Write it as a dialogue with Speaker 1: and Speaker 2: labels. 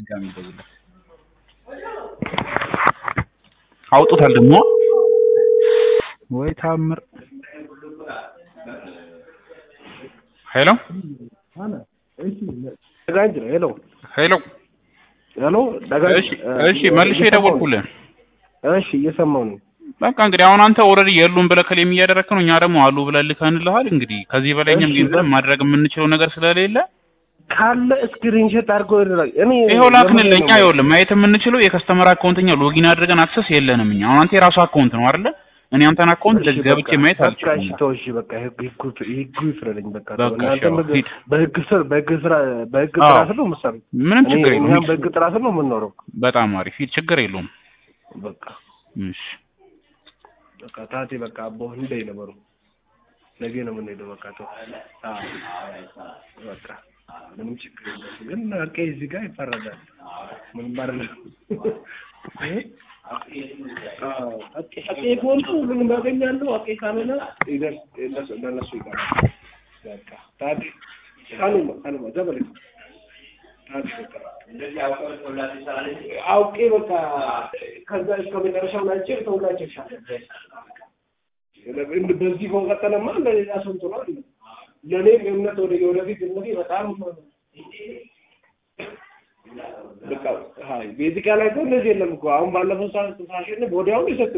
Speaker 1: ድጋሚ ደውልለት። አውጡታል ደግሞ ወይ ታምር። ሄሎ
Speaker 2: ደጋንጅ ነው። ሄሎ
Speaker 1: ሄሎ።
Speaker 2: ሄሎ ደጋንጅ።
Speaker 1: እሺ እሺ፣ መልሼ የደወልኩልህ
Speaker 2: እሺ፣ እየሰማሁ ነው።
Speaker 1: በቃ እንግዲህ አሁን አንተ ኦልሬዲ የሉም ብለህ ከሌም እያደረግክ ነው። እኛ ደግሞ አሉ ብለን ልከንልሃል። እንግዲህ ከዚህ በላይ እኛም
Speaker 2: እሺ፣
Speaker 1: ግን ማድረግ የምንችለው ነገር ስለሌለ
Speaker 2: ካለ ስክሪንሾት አድርጎ ይደረግ። እኔ
Speaker 1: ይኸው ላክንልህ። እኛ ይኸውልህ ማየት የምንችለው የከስተመር አካውንትኛ ሎጊን አድርገን አክሰስ የለንም እኛ። አሁን አንተ የራሱ አካውንት ነው አይደለ? እኔ አንተን አካውንት ለዚህ ገብቼ ማየት
Speaker 2: በቃ
Speaker 1: አልችልም።
Speaker 2: እሺ፣ ተው እሺ፣ በቃ ህጉ ህጉ ህጉ ይፍረደኝ። በቃ
Speaker 1: በቃ
Speaker 2: እናንተ
Speaker 1: እሺ፣
Speaker 2: በግ-
Speaker 1: ሂድ።
Speaker 2: በህግ ስር በህግ ስራ በህግ
Speaker 1: አዎ።
Speaker 2: ጥራ ስር ነው የምትሰሩት።
Speaker 1: ምንም
Speaker 2: እኔ
Speaker 1: ችግር የለውም።
Speaker 2: እኛም
Speaker 1: ሂድ።
Speaker 2: በህግ ጥራ ስር ነው የምንኖረው።
Speaker 1: በጣም አሪፍ ሂድ፣ ችግር የለውም።
Speaker 2: በቃ
Speaker 1: እሺ
Speaker 2: በቃ ታቴ በቃ አቦ እንደ ነበሩ ነገ ነው የምንሄደው። በቃ ተው። አዎ በቃ ምንም ችግር የለም። ግን አቄ እዚህ ጋር ይፈረዳል። ምንም አይደለም። አዎ አቄ አቄ ከሆነ ሁሉንም ያገኛሉ። አቄ ካልሆነ ይደርስ ይደርስ ለነሱ ይቀራል። በቃ ታቴ ካሉማ ካሉማ ዘበለ ታቴ በቃ አውቄ በቃ ከዛ እስከ መጨረሻው ናቸው ተውላቸው ይሻላል። እንድ- በዚህ ከቀጠለማ ለሌላ ሰው እንትኑ አለ። ለእኔ እምነት ወደ ወደፊት እምነቴ በጣም በቃ ሀይ ቤዚካ ላይ እኮ እንደዚህ የለም እኮ አሁን ባለፈው ሰዓት ሳሸንፍ ወዲያውኑ የሰጠ